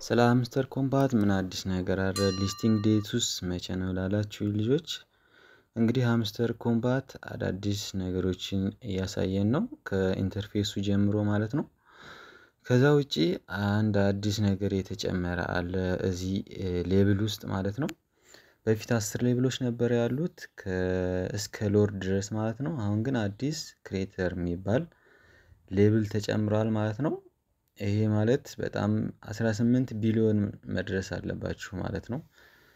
ስለ ሃምስተር ኮምፓት ምን አዲስ ነገር አለ ሊስቲንግ ዴቱስ መቼ ነው ላላችሁኝ ልጆች? እንግዲህ ሃምስተር ኮምፓት አዳዲስ ነገሮችን እያሳየን ነው ከኢንተርፌሱ ጀምሮ ማለት ነው። ከዛ ውጪ አንድ አዲስ ነገር የተጨመረ አለ እዚህ ሌብል ውስጥ ማለት ነው። በፊት አስር ሌብሎች ነበር ያሉት እስከ ሎርድ ድረስ ማለት ነው። አሁን ግን አዲስ ክሬተር የሚባል ሌብል ተጨምሯል ማለት ነው። ይሄ ማለት በጣም አስራ ስምንት ቢሊዮን መድረስ አለባችሁ ማለት ነው።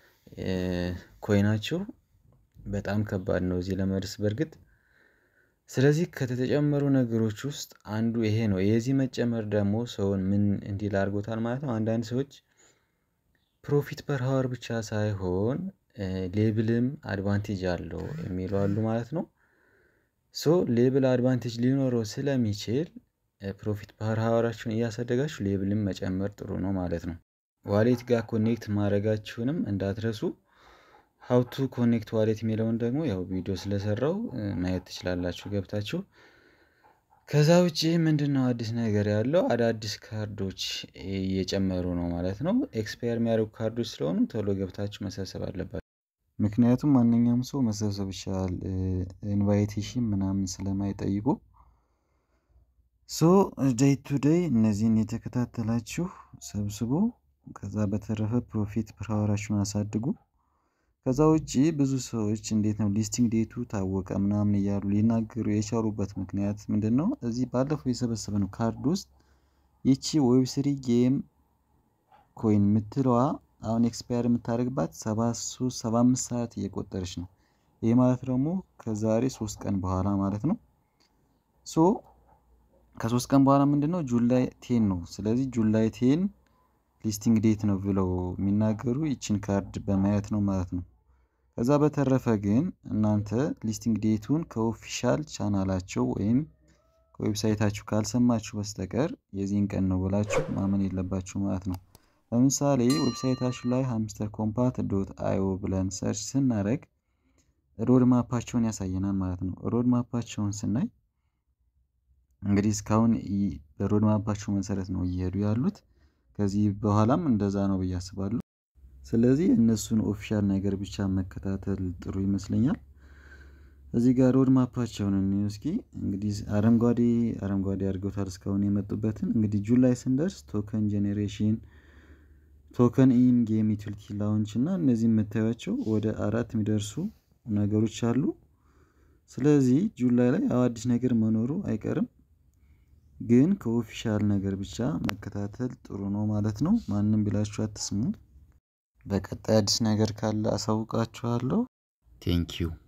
ኮይናችሁ በጣም ከባድ ነው እዚህ ለመድረስ በርግጥ ስለዚህ ከተጨመሩ ነገሮች ውስጥ አንዱ ይሄ ነው የዚህ መጨመር ደግሞ ሰውን ምን እንዲል አድርጎታል ማለት ነው። አንዳንድ ሰዎች ፕሮፊት ፐር ሃወር ብቻ ሳይሆን ሌብልም አድቫንቴጅ አለው የሚሉ አሉ ማለት ነው። ሶ ሌብል አድቫንቴጅ ሊኖረው ስለሚችል ፕሮፊት ፐር ሃወራችሁን እያሳደጋችሁ ሌብልም መጨመር ጥሩ ነው ማለት ነው። ዋሌት ጋር ኮኔክት ማድረጋችሁንም እንዳትረሱ ሃው ቱ ኮኔክት ዋሌት የሚለውን ደግሞ ያው ቪዲዮ ስለሰራው ማየት ትችላላችሁ ገብታችሁ። ከዛ ውጪ ምንድነው አዲስ ነገር ያለው አዳዲስ ካርዶች እየጨመሩ ነው ማለት ነው። ኤክስፓየር የሚያደርጉ ካርዶች ስለሆኑ ቶሎ ገብታችሁ መሰብሰብ አለባችሁ። ምክንያቱም ማንኛውም ሰው መሰብሰብ ይችላል ኢንቫይቴሽን ምናምን ስለማይጠይቁ ሶ ዴይ ቱ ዴይ እነዚህን የተከታተላችሁ ሰብስቡ ከዛ በተረፈ ፕሮፊት ፐር ሃወራችሁን አሳድጉ። ከዛ ውጪ ብዙ ሰዎች እንዴት ነው ሊስቲንግ ዴቱ ታወቀ ምናምን እያሉ ሊናገሩ የቻሉበት ምክንያት ምንድነው? እዚህ ባለፈው የሰበሰብነው ካርድ ውስጥ ይቺ ዌብ ስሪ ጌም ኮይን የምትለዋ አሁን ኤክስፓየር የምታደርግባት ሰባ ሶስት ሰባ አምስት ሰዓት እየቆጠረች ነው። ይህ ማለት ደግሞ ከዛሬ ሶስት ቀን በኋላ ማለት ነው። ሶ ከሶስት ቀን በኋላ ምንድነው ጁላይ ቴን ነው ስለዚህ ጁላይ ቴን ሊስቲንግ ዴት ነው ብለው የሚናገሩ ይቺን ካርድ በማየት ነው ማለት ነው። ከዛ በተረፈ ግን እናንተ ሊስቲንግ ዴቱን ከኦፊሻል ቻናላቸው ወይም ከዌብሳይታችሁ ካልሰማችሁ በስተቀር የዚህን ቀን ነው ብላችሁ ማመን የለባችሁ ማለት ነው። ለምሳሌ ዌብሳይታችሁ ላይ ሃምስተር ኮምፓት ዶት አይኦ ብለን ሰርች ስናደርግ ሮድ ማፓቸውን ያሳየናል ማለት ነው። ሮድ ማፓቸውን ስናይ እንግዲህ እስካሁን በሮድ ማፓቸው መሰረት ነው እየሄዱ ያሉት ከዚህ በኋላም እንደዛ ነው ብዬ አስባለሁ። ስለዚህ እነሱን ኦፊሻል ነገር ብቻ መከታተል ጥሩ ይመስለኛል። እዚህ ጋር ሮድ ማፓቸውን እንየው እስኪ እንግዲህ አረንጓዴ አረንጓዴ አድርገውታል እስካሁን የመጡበትን እንግዲህ ጁላይ ስንደርስ ቶከን ጄኔሬሽን ቶከን ኢን ጌም ዩቲሊቲ ላውንች እና እነዚህ የምታዩቸው ወደ አራት የሚደርሱ ነገሮች አሉ። ስለዚህ ጁላይ ላይ ያው አዲስ ነገር መኖሩ አይቀርም። ግን ከኦፊሻል ነገር ብቻ መከታተል ጥሩ ነው ማለት ነው። ማንም ቢላችሁ አትስሙ። በቀጣይ አዲስ ነገር ካለ አሳውቃችኋለሁ። ቴንኪው